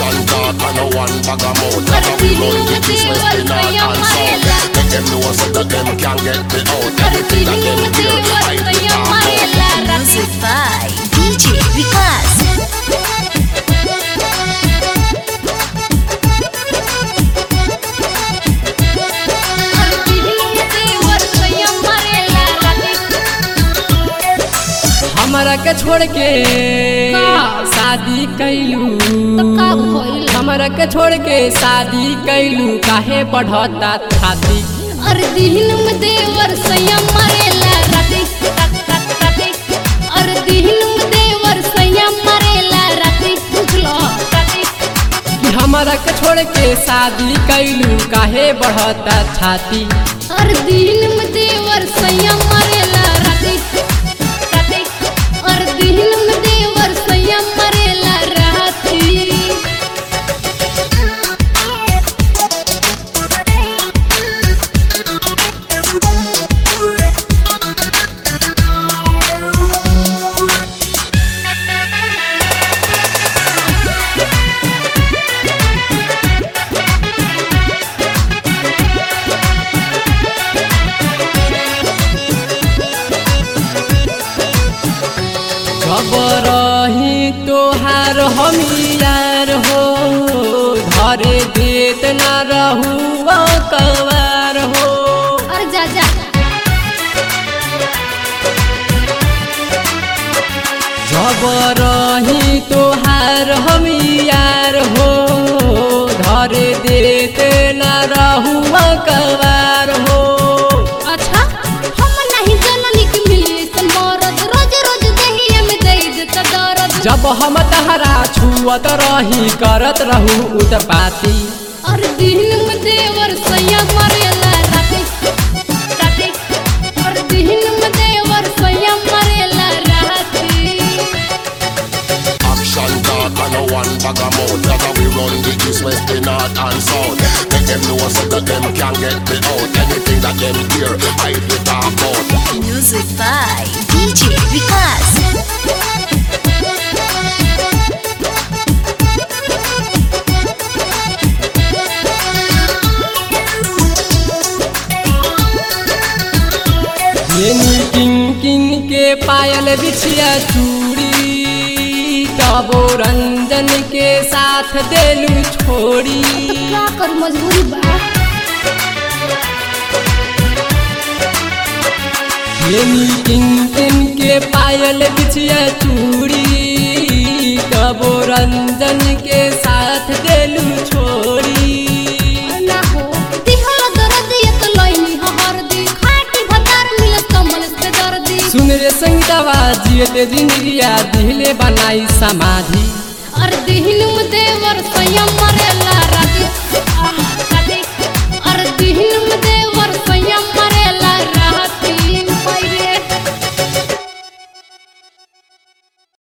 Action talk and no one bag of mouth That's how we run the east, west, the north and south Make them know so that them can get me out Everything that them hear, I be talk out Music by DJ Vikas. हमरा के छोड़ के शादी कैलू हमरा के छोड़ के शादी कैलू काहे बढ़ता छाती अरे दिन में देवर संयम मरेला राती टक टक राती अरे दिन में देवर संयम मरेला राती बुझलो राती कि हमरा के छोड़ के शादी कैलू काहे बढ़ता छाती अरे दिन में देवर संयम मरेला राती राती अरे दिन में देवर संयम मरेला राती रही तोहार हम यार हो धरे देत न रहू कवार हो अरे जा जा जब रही तोहार हम यार हो धरे देत न रहू कवार हो अच्छा हम नहीं जननी के मिली से मरद रोज रोज दहिया में दे देता दर्द जब हम तहरा छुअत रही करत रहू उत्पाती और दिन में देवर सैया मरेला राती राती और दिन में देवर सैया मरेला राती Action talk and no one bag of mouth That's how we run the east, west, the north and south Make them know so that them can get me out Anything that them hear, I be talk out Music by DJ Vikas. येनी किन किन के पायल बिछिया चूड़ी तबो रंजन के साथ देलू छोड़ी क्या कर मजबूरी बा येनी किन किन के पायल बिछिया चूड़ी तबो रंजन के साथ देलू छोड़ी ना हो दिहला दर्द ये तो लइनी हो हरदी खाटी भतार मिलत कमल से दर्दी सुन रे संगीतवा जियते जिंदगिया दिले बनाई समाधि और दिन में देवर सैया मरेला